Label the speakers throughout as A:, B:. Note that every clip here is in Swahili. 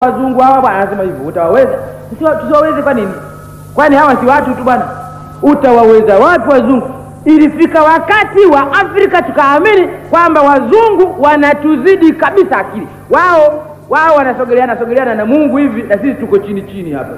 A: wazungu hawa bwana, anasema hivyo utawaweza? Tusiwa- Tusiwaweze kwa nini? Kwani hawa si watu tu bwana? Utawaweza wapi wazungu? Ilifika wakati wa Afrika tukaamini kwamba wazungu wanatuzidi kabisa akili. Wao wao wanasogeleana sogeleana na Mungu hivi, na sisi tuko chini chini hapa,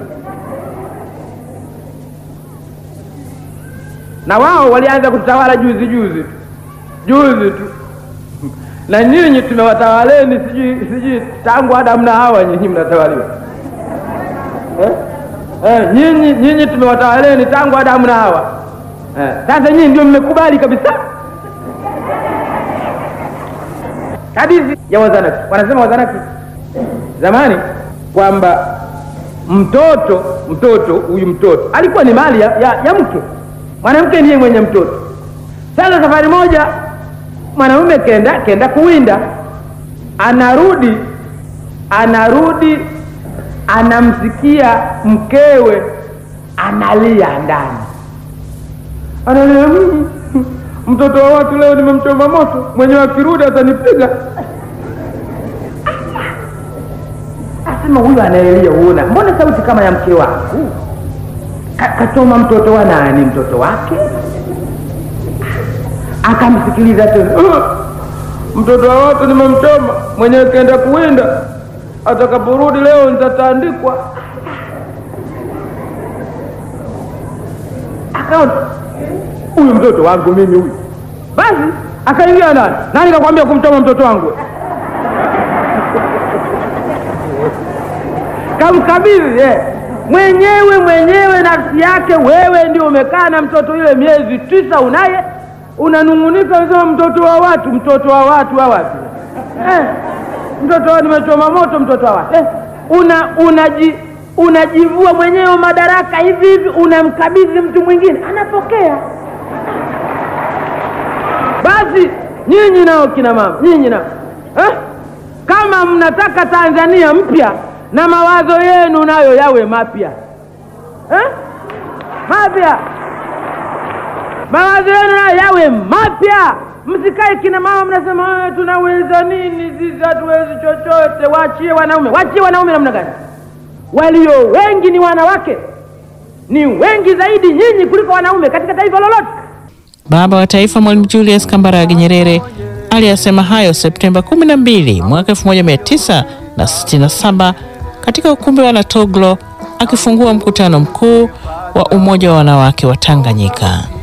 A: na wao walianza kutawala juzi juzi tu juzi tu na nyinyi tumewatawaleni sijui sijui tangu Adamu na Hawa, nyinyi mnatawaliwa eh? Eh, nyinyi nyinyi tumewatawaleni tangu Adamu na Hawa eh. Sasa nyinyi ndio mmekubali kabisa hadithi ya Wazanaki. Wanasema Wazanaki zamani kwamba mtoto mtoto huyu mtoto alikuwa ni mali ya, ya, ya mke. Mwanamke ndiye mwenye mtoto. Sasa safari moja mwanamume kenda kenda kuwinda, anarudi anarudi, anamsikia mkewe analia ndani, analia "Mm, mtoto wa watu leo nimemchoma moto, mwenyewe akirudi atanipiga. Asema huyu anaelia, uona, mbona sauti kama ya mke wangu? Ka- Kachoma mtoto wa nani? Mtoto wake akamsikiliza tena "Ah, mtoto wa watu nimemchoma, mwenyewe kaenda kuwinda, atakaporudi leo nitatandikwa. Akaona huyu mtoto wangu mimi huyu, basi akaingia ndani. Nani kakwambia kumchoma mtoto wangu? Kamkabidhi eh. mwenyewe mwenyewe nafsi yake. Wewe ndio umekaa na mtoto yule miezi tisa, unaye unanung'unika, unasema mtoto wa watu, mtoto wa watu wa watu eh, mtoto wa nimechoma moto, mtoto wa watu eh, una unaji unajivua mwenyewe madaraka hivi hivi, unamkabidhi mtu mwingine, anapokea. Basi nyinyi nao kina mama, nyinyi nao eh, kama mnataka Tanzania mpya na mawazo yenu nayo yawe mapya eh, mapya mawazo yenu nayo yawe mapya. Msikae kina mama mnasema "Ah, tunaweza nini sisi, hatuwezi chochote. Waachie wanaume. Waachie wanaume namna gani? Walio wengi ni wanawake, ni wengi zaidi nyinyi kuliko wanaume katika taifa lolote.
B: Baba wa Taifa Mwalimu Julius Kambarage Nyerere aliyasema hayo Septemba 12 mwaka 1967 katika ukumbi wa Latoglo akifungua mkutano mkuu wa Umoja wa Wanawake wa Tanganyika.